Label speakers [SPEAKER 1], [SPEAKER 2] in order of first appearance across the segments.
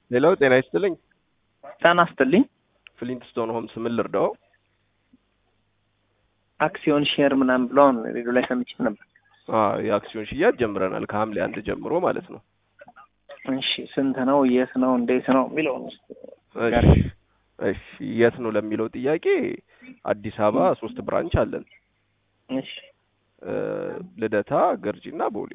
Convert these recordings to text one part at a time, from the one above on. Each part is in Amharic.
[SPEAKER 1] ሌላው ጤና ይስጥልኝ።
[SPEAKER 2] ጤና ይስጥልኝ።
[SPEAKER 1] ፍሊንትስቶን ሆምስ ምን ልርዳው?
[SPEAKER 2] አክሲዮን ሼር ምናምን ብለውን ሬዲዮ ላይ ሰምቼ ነበር።
[SPEAKER 1] አዎ የአክሲዮን ሽያጭ ጀምረናል ከሐምሌ አንድ ጀምሮ ማለት ነው።
[SPEAKER 2] እሺ ስንት ነው? የት ነው? እንዴት ነው የሚለውን
[SPEAKER 1] እሺ እሺ የት ነው ለሚለው ጥያቄ አዲስ አበባ ሶስት ብራንች አለን።
[SPEAKER 2] እሺ
[SPEAKER 1] እ ልደታ፣ ገርጂና ቦሌ።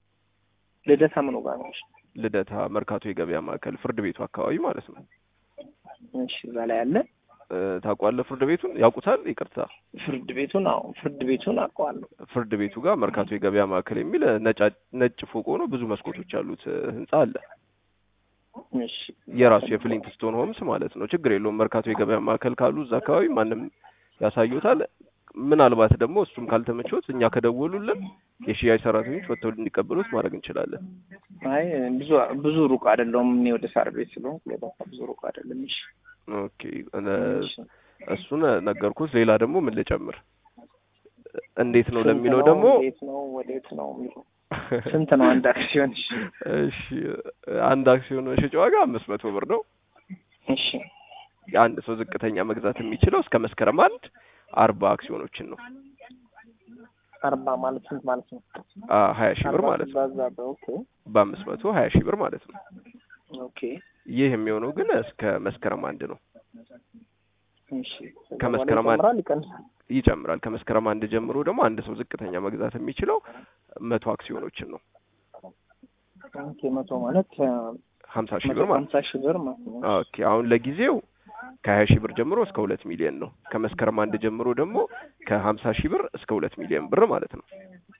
[SPEAKER 2] ልደታ ምኑ ጋር ነው?
[SPEAKER 1] ልደታ መርካቶ የገበያ ማዕከል ፍርድ ቤቱ አካባቢ ማለት ነው።
[SPEAKER 2] እሺ እዛ ላይ አለ።
[SPEAKER 1] እ ታውቋለህ? ፍርድ ቤቱን ያውቁታል? ይቅርታ
[SPEAKER 2] ፍርድ ቤቱን አዎ፣ ፍርድ ቤቱን አውቀዋለሁ።
[SPEAKER 1] ፍርድ ቤቱ ጋር መርካቶ የገበያ ማዕከል የሚል ነጫ ነጭ ፎቅ ሆኖ ብዙ መስኮቶች ያሉት እ ህንጻ አለ።
[SPEAKER 2] እሺ
[SPEAKER 1] የራሱ የፍሊንትስቶን ሆምስ ማለት ነው። ችግር የለውም። መርካቶ የገበያ ማዕከል ካሉ እዛ አካባቢ ማንም ያሳዩታል። ምናልባት ደግሞ እሱም ካልተመቾት እኛ ከደወሉልን የሽያጭ ሰራተኞች ወጥተው እንዲቀበሉት ማድረግ እንችላለን።
[SPEAKER 2] አይ ብዙ ብዙ ሩቅ አይደለሁም እኔ ወደ ሳር ቤት ስለሆንኩ ለባካ ብዙ ሩቅ አይደለም። እሺ
[SPEAKER 1] ኦኬ እ እሱን ነገርኩት። ሌላ ደግሞ ምን ልጨምር? እንዴት ነው ለሚለው ደግሞ
[SPEAKER 2] እንዴት ነው ወዴት ነው የሚለው ስንት ነው አንድ አክሲዮን? እሺ
[SPEAKER 1] እሺ አንድ አክሲዮን መሸጫ ዋጋ አምስት መቶ ብር ነው።
[SPEAKER 2] እሺ
[SPEAKER 1] የአንድ ሰው ዝቅተኛ መግዛት የሚችለው እስከ መስከረም አንድ አርባ አክሲዮኖችን ነው።
[SPEAKER 2] አርባ ማለት ስንት ማለት ነው?
[SPEAKER 1] አ ሀያ ሺህ ብር ማለት ነው።
[SPEAKER 2] ባዛ ኦኬ
[SPEAKER 1] በአምስት መቶ ሀያ ሺህ ብር ማለት ነው።
[SPEAKER 2] ኦኬ
[SPEAKER 1] ይህ የሚሆነው ግን እስከ መስከረም አንድ ነው።
[SPEAKER 2] እሺ
[SPEAKER 1] ከመስከረም አንድ
[SPEAKER 2] ይጨምራል ይቀንሳል?
[SPEAKER 1] ይጨምራል። ከመስከረም አንድ ጀምሮ ደግሞ አንድ ሰው ዝቅተኛ መግዛት የሚችለው መቶ አክሲዮኖችን ነው።
[SPEAKER 2] ኦኬ መቶ ማለት
[SPEAKER 1] ሀምሳ ሺህ ብር ማለት
[SPEAKER 2] ሀምሳ ሺህ ብር ማለት ነው።
[SPEAKER 1] ኦኬ አሁን ለጊዜው ከሀያ ሺህ ብር ጀምሮ እስከ ሁለት ሚሊዮን ነው። ከመስከረም አንድ ጀምሮ ደግሞ ከሀምሳ ሺህ ብር እስከ ሁለት ሚሊዮን ብር ማለት ነው።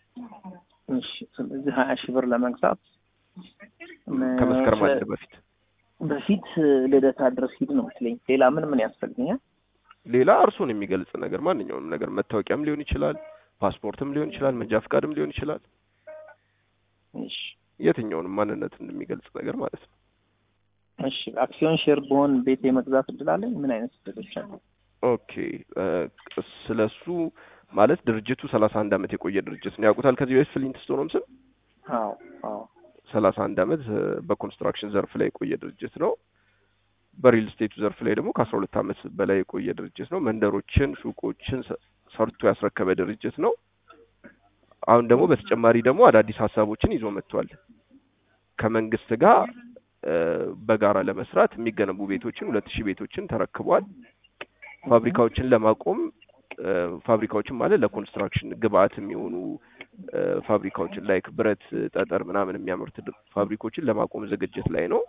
[SPEAKER 2] እሺ ስለዚህ ሀያ ሺህ ብር ለመግዛት
[SPEAKER 1] ከመስከረም አንድ በፊት
[SPEAKER 2] በፊት ልደታ ድረስ ሂድ ነው የምትለኝ። ሌላ ምን ምን ያስፈልገኛል?
[SPEAKER 1] ሌላ እርሱን የሚገልጽ ነገር ማንኛውንም ነገር መታወቂያም ሊሆን ይችላል፣ ፓስፖርትም ሊሆን ይችላል፣ መንጃ ፈቃድም ሊሆን ይችላል።
[SPEAKER 2] እሺ
[SPEAKER 1] የትኛውንም ማንነትን የሚገልጽ ነገር ማለት ነው።
[SPEAKER 2] እሺ አክሲዮን ሼር በሆን ቤት የመግዛት እድል አለኝ? ምን አይነት እድሎች አሉ?
[SPEAKER 1] ኦኬ ስለሱ ማለት ድርጅቱ ሰላሳ አንድ አመት የቆየ ድርጅት ነው። ያውቁታል ከዚህ በፊት ፍሊንትስቶን ሆምስን?
[SPEAKER 2] አዎ አዎ
[SPEAKER 1] ሰላሳ አንድ አመት በኮንስትራክሽን ዘርፍ ላይ የቆየ ድርጅት ነው። በሪል ስቴቱ ዘርፍ ላይ ደግሞ ከአስራ ሁለት አመት በላይ የቆየ ድርጅት ነው። መንደሮችን፣ ሱቆችን ሰርቶ ያስረከበ ድርጅት ነው። አሁን ደግሞ በተጨማሪ ደግሞ አዳዲስ ሀሳቦችን ይዞ መጥቷል። ከመንግስት ጋር በጋራ ለመስራት የሚገነቡ ቤቶችን ሁለት ሺህ ቤቶችን ተረክቧል። ፋብሪካዎችን ለማቆም ፋብሪካዎችን ማለት ለኮንስትራክሽን ግብአት የሚሆኑ ፋብሪካዎችን ላይክ ብረት፣ ጠጠር ምናምን የሚያመርት ፋብሪካዎችን ለማቆም ዝግጅት ላይ ነው።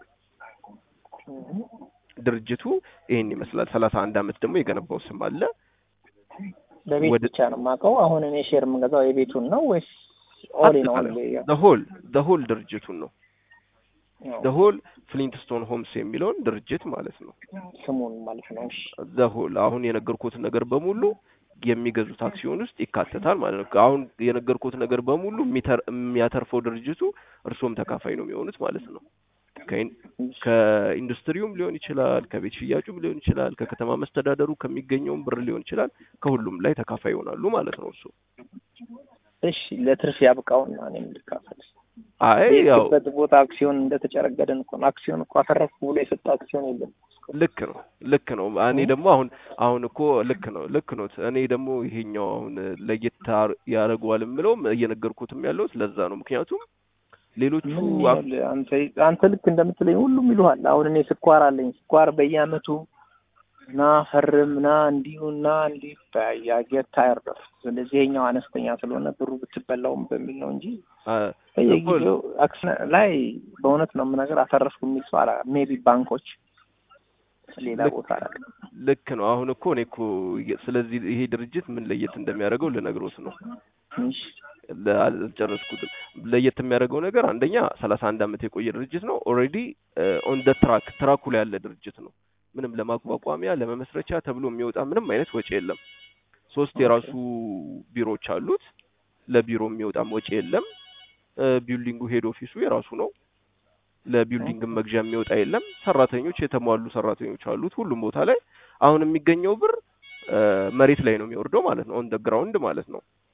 [SPEAKER 1] ድርጅቱ ይሄን ይመስላል። ሰላሳ አንድ አመት ደግሞ የገነባው ስም አለ።
[SPEAKER 2] በቤት ብቻ ነው የማውቀው። አሁን እኔ ሼር የምገዛው የቤቱን ነው ወይስ ኦል ነው?
[SPEAKER 1] ሆል ሆል ድርጅቱን ነው ሆል ፍሊንትስቶን ሆምስ የሚለውን ድርጅት ማለት ነው
[SPEAKER 2] ስሙን ማለት ነው። እሺ
[SPEAKER 1] ሆል አሁን የነገርኩትን ነገር በሙሉ የሚገዙት አክሲዮን ውስጥ ይካተታል ማለት ነው። አሁን የነገርኩት ነገር በሙሉ የሚያተርፈው ድርጅቱ እርስዎም ተካፋይ ነው የሚሆኑት ማለት ነው። ከኢንዱስትሪውም ሊሆን ይችላል፣ ከቤት ሽያጩም ሊሆን ይችላል፣ ከከተማ መስተዳደሩ ከሚገኘውም ብር ሊሆን ይችላል። ከሁሉም ላይ ተካፋይ ይሆናሉ ማለት ነው እርሱ።
[SPEAKER 2] እሺ ለትርፍ ያብቃውና እኔም ልካፈል።
[SPEAKER 1] አይ ያው
[SPEAKER 2] በት ቦታ አክሲዮን እንደተጨረገደን እኮ ነው። አክሲዮን እኮ አፈረፍኩ ብሎ የሰጠ አክሲዮን የለም።
[SPEAKER 1] ልክ ነው ልክ ነው። እኔ ደግሞ አሁን አሁን እኮ ልክ ነው ልክ ነው። እኔ ደግሞ ይሄኛው አሁን ለየት ያደርገዋል የምለውም እየነገርኩትም ያለሁት ለዛ ነው። ምክንያቱም ሌሎቹ
[SPEAKER 2] አንተ አንተ ልክ እንደምትለኝ ሁሉም ይሉሃል። አሁን እኔ ስኳር አለኝ። ስኳር በየአመቱ ና ፈርም ና እንዲሁ ና እንዲህ ያጌት ታየርደፍ ስለዚህ ይሄኛው አነስተኛ ስለሆነ ብሩ ብትበላውም በሚል ነው እንጂ በየጊዜው አክሲዮን ላይ በእውነት ነው የምነግር አተረፍኩ የሚል ሰው አላ ሜቢ ባንኮች ሌላ ቦታ አላ
[SPEAKER 1] ልክ ነው። አሁን እኮ እኔ እኮ ስለዚህ ይሄ ድርጅት ምን ለየት እንደሚያደርገው ልነግሮት ነው። አልጨረስኩትም። ለየት የሚያደርገው ነገር አንደኛ ሰላሳ አንድ አመት የቆየ ድርጅት ነው። ኦልሬዲ ኦን ደ ትራክ ትራኩ ላይ ያለ ድርጅት ነው። ምንም ለማቋቋሚያ ለመመስረቻ ተብሎ የሚወጣ ምንም አይነት ወጪ የለም። ሶስት የራሱ ቢሮዎች አሉት። ለቢሮ የሚወጣም ወጪ የለም። ቢልዲንጉ ሄድ ኦፊሱ የራሱ ነው። ለቢልዲንግ መግዣ የሚወጣ የለም። ሰራተኞች የተሟሉ ሰራተኞች አሉት ሁሉም ቦታ ላይ። አሁን የሚገኘው ብር መሬት ላይ ነው የሚወርደው ማለት ነው። ኦን ደ ግራውንድ ማለት ነው።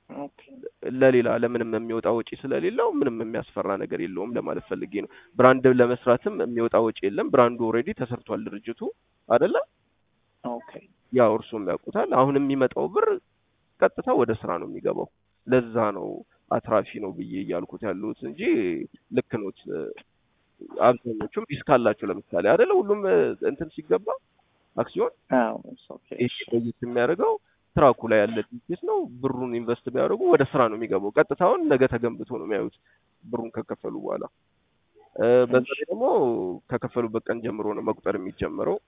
[SPEAKER 2] ኦኬ
[SPEAKER 1] ለሌላ ለምንም የሚወጣ ወጪ ስለሌለው ምንም የሚያስፈራ ነገር የለውም ለማለት ፈልጌ ነው። ብራንድ ለመስራትም የሚወጣ ወጪ የለም። ብራንዱ ኦልሬዲ ተሰርቷል ድርጅቱ አይደለ?
[SPEAKER 2] ኦኬ
[SPEAKER 1] ያው እርሱም ያውቁታል። አሁን የሚመጣው ብር ቀጥታ ወደ ስራ ነው የሚገባው። ለዛ ነው አትራፊ ነው ብዬ እያልኩት ያሉት እንጂ ልክ ነው። አብዛኞቹም ሪስክ አላቸው። ለምሳሌ አይደለ ሁሉም እ፣ እንትን ሲገባ አክሲዮን
[SPEAKER 2] አዎ ኦኬ
[SPEAKER 1] ይሄ ለየት የሚያደርገው ትራኩ ላይ ያለ ድርጅት ነው። ብሩን ኢንቨስት ቢያደርጉ ወደ ስራ ነው የሚገባው። ቀጥታውን ነገ ተገንብቶ ነው የሚያዩት ብሩን ከከፈሉ በኋላ እ፣ በዛ ላይ ደግሞ ከከፈሉበት ቀን ጀምሮ ነው መቁጠር የሚጀምረው።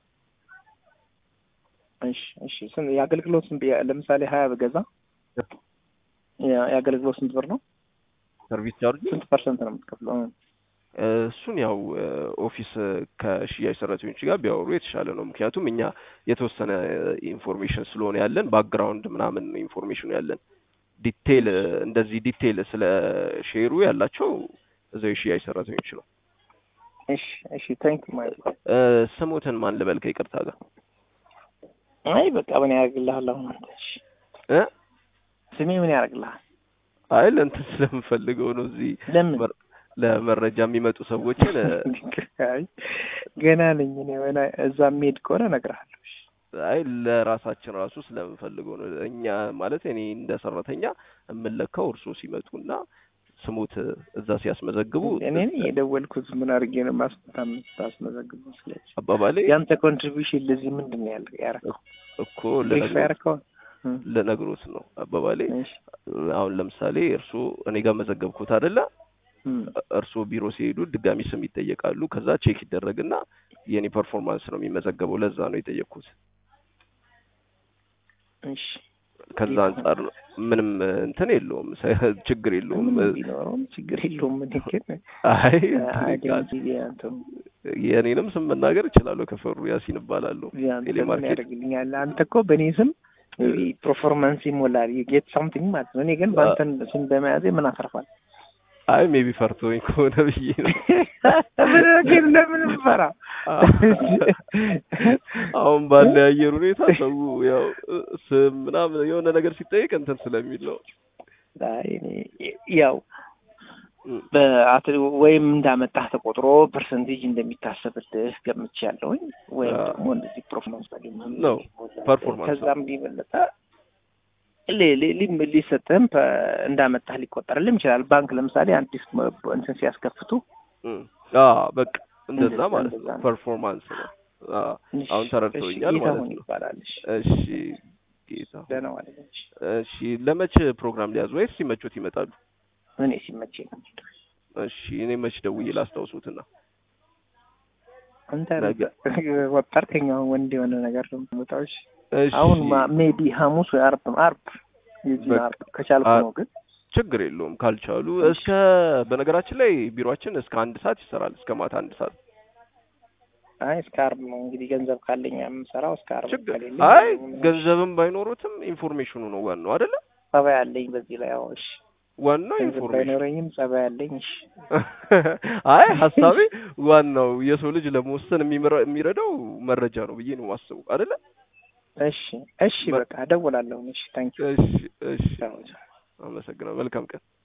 [SPEAKER 2] እሺ እሺ ስንት የአገልግሎት ስንት ያ- ለምሳሌ ሀያ ብገዛ ያ- የአገልግሎት ስንት ብር ነው?
[SPEAKER 1] ሰርቪስ ቻርጅ
[SPEAKER 2] ስንት ፐርሰንት ነው የምትከፍለው? እ፣
[SPEAKER 1] እሱን ያው ኦፊስ ከሽያጭ ሰራተኞች ጋር ቢያወሩ የተሻለ ነው። ምክንያቱም እኛ የተወሰነ ኢንፎርሜሽን ስለሆነ ያለን ባክግራውንድ ምናምን ኢንፎርሜሽኑ ያለን ዲቴይል እንደዚህ ዲቴይል ስለ ሼሩ ያላቸው እዛው የሽያጭ ሰራተኞች ነው።
[SPEAKER 2] እሺ እሺ ታንክ ዩ ማለት
[SPEAKER 1] እ፣ ስሙትን ማን ልበል ከይቅርታ ጋር
[SPEAKER 2] አይ በቃ ምን ያደርግልሃል አሁን አንተ? እሺ
[SPEAKER 1] እ
[SPEAKER 2] ስሜ ምን ያደርግልሃል?
[SPEAKER 1] አይ ለእንትን ስለምፈልገው ነው እዚህ
[SPEAKER 2] ለምን
[SPEAKER 1] መር- ለመረጃ የሚመጡ ሰዎችን እ፣
[SPEAKER 2] አይ ገና ነኝ እኔ ወና እዛ የሚሄድ ከሆነ እነግርሃለሁ። እሺ
[SPEAKER 1] አይ ለራሳችን ራሱ ስለምፈልገው ነው። እኛ ማለት እኔ እንደ ሰራተኛ የምለካው እርሶ ሲመጡና ስሙት እዛ ሲያስመዘግቡ
[SPEAKER 2] እኔ ነኝ የደወልኩት ምን አድርጌ ነው ማስታስመዘግበው? ስለዚህ
[SPEAKER 1] አባባሌ
[SPEAKER 2] ያንተ ኮንትሪቢሽን ለዚህ ምንድን ነው ያለ ያረከው?
[SPEAKER 1] እኮ
[SPEAKER 2] ኤክስ
[SPEAKER 1] ልነግሮት
[SPEAKER 2] ያረከው?
[SPEAKER 1] ልነግሮት ነው አባባሌ።
[SPEAKER 2] እሺ
[SPEAKER 1] አሁን ለምሳሌ እርሶ እኔ ጋር መዘገብኩት አይደለ?
[SPEAKER 2] እም፣
[SPEAKER 1] እርሶ ቢሮ ሲሄዱ ድጋሚ ስም ይጠየቃሉ። ከዛ ቼክ ይደረግና የኔ ፐርፎርማንስ ነው የሚመዘገበው። ለዛ ነው የጠየቅኩት።
[SPEAKER 2] እሺ
[SPEAKER 1] ከዛ አንጻር ነው ምንም እንትን የለውም፣ ችግር የለውም።
[SPEAKER 2] ምንም ቢኖረውም ችግር የለውም። እኔ ግን
[SPEAKER 1] አይ
[SPEAKER 2] አይደንቲ ያንተም
[SPEAKER 1] የእኔንም ስም መናገር እችላለሁ። ከፈሩ ያሲን እባላለሁ።
[SPEAKER 2] ያንተ ምን
[SPEAKER 1] ቴሌማርኬት
[SPEAKER 2] ያደርግልኛል? አንተ እኮ በእኔ ስም ፐርፎርማንስ ይሞላል ጌት ሳምቲንግ ማለት ነው። እኔ ግን በአንተን ስም በመያዜ ምን አተርፋል?
[SPEAKER 1] አይ ሜቢ ፈርቶኝ ከሆነ ብዬ ነው።
[SPEAKER 2] ምን ግን ለምን ፈራ?
[SPEAKER 1] አሁን ባለ የአየር ሁኔታ ሰው ያው ስም ምናምን የሆነ ነገር ሲጠይቅ እንትን ስለሚል ነው።
[SPEAKER 2] አይ እኔ ያው በአት ወይም እንዳመጣህ ተቆጥሮ ፐርሰንቴጅ እንደሚታሰብልህ ገምቻለሁኝ። ወይም
[SPEAKER 1] አዎ።
[SPEAKER 2] ደግሞ እንደዚህ ፐርፎርማንስ ባገኘ
[SPEAKER 1] ነው ፐርፎርማንስ ነው።
[SPEAKER 2] ከዛም ቢበለጠ ሊ- ሊ- ሊ- ሊሰጥህም ፐ- እንዳመጣህ ሊቆጠርልም ይችላል። ባንክ ለምሳሌ አዲስ መ- እንትን ሲያስከፍቱ
[SPEAKER 1] እም፣ አዎ በቃ እንደዛ
[SPEAKER 2] እንደዛ-
[SPEAKER 1] ማለት
[SPEAKER 2] እንደዛ
[SPEAKER 1] ነው።
[SPEAKER 2] ነው።
[SPEAKER 1] ፐርፎርማንስ ነው። አዎ
[SPEAKER 2] እሺ፣
[SPEAKER 1] አሁን ተረድተውኛል
[SPEAKER 2] እሺ፣
[SPEAKER 1] ማለት
[SPEAKER 2] ጌታሁን
[SPEAKER 1] ነው።
[SPEAKER 2] ይባላል። እሺ፣
[SPEAKER 1] እሺ ጌታ
[SPEAKER 2] ደህና ዋል። እሺ፣
[SPEAKER 1] እሺ ለመቼ ፕሮግራም ሊያዙ ወይስ ሲመቾት ይመጣሉ?
[SPEAKER 2] እኔ ሲመቸኝ ነው የምሄደው።
[SPEAKER 1] እሺ እኔ መች ደውዬ ላስታውሱትና
[SPEAKER 2] አንተ
[SPEAKER 1] ነገ
[SPEAKER 2] ወጣርከኝ። አሁን ወንድ የሆነ ነገር ነው የምወጣው። እሺ፣
[SPEAKER 1] እሺ
[SPEAKER 2] አሁን ሜቢ ሐሙስ ወይ አርብ አርብ የዚህ
[SPEAKER 1] በቃ።
[SPEAKER 2] አርብ ከቻልኩ
[SPEAKER 1] አ-
[SPEAKER 2] ነው ግን
[SPEAKER 1] ችግር የለውም ካልቻሉ እስከ በነገራችን ላይ ቢሮአችን እስከ አንድ ሰዓት ይሰራል እስከ ማታ አንድ ሰዓት
[SPEAKER 2] አይ እስከ አርብ ነው እንግዲህ ገንዘብ ካለኝ የምሰራው እስከ አርብ
[SPEAKER 1] ችግር
[SPEAKER 2] ከሌለኝ
[SPEAKER 1] አይ
[SPEAKER 2] ምንም
[SPEAKER 1] ገንዘብም ባይኖሩትም ኢንፎርሜሽኑ ነው ዋናው አይደለ
[SPEAKER 2] ጸባይ አለኝ በዚህ ላይ አዎ እሺ
[SPEAKER 1] ዋናው
[SPEAKER 2] ገንዘብ
[SPEAKER 1] ኢንፎርሜሽን
[SPEAKER 2] ባይኖረኝም ጸባይ አለኝ እሺ
[SPEAKER 1] አይ ሀሳቤ ዋናው የሰው ልጅ ለመወሰን የሚመራ- የሚረዳው መረጃ ነው ብዬ ነው የማስበው አይደለ
[SPEAKER 2] እሺ እሺ በቃ እደውላለሁ እሺ ታንኪዩ
[SPEAKER 1] እሺ እሺ አመሰግናለሁ መልካም ቀን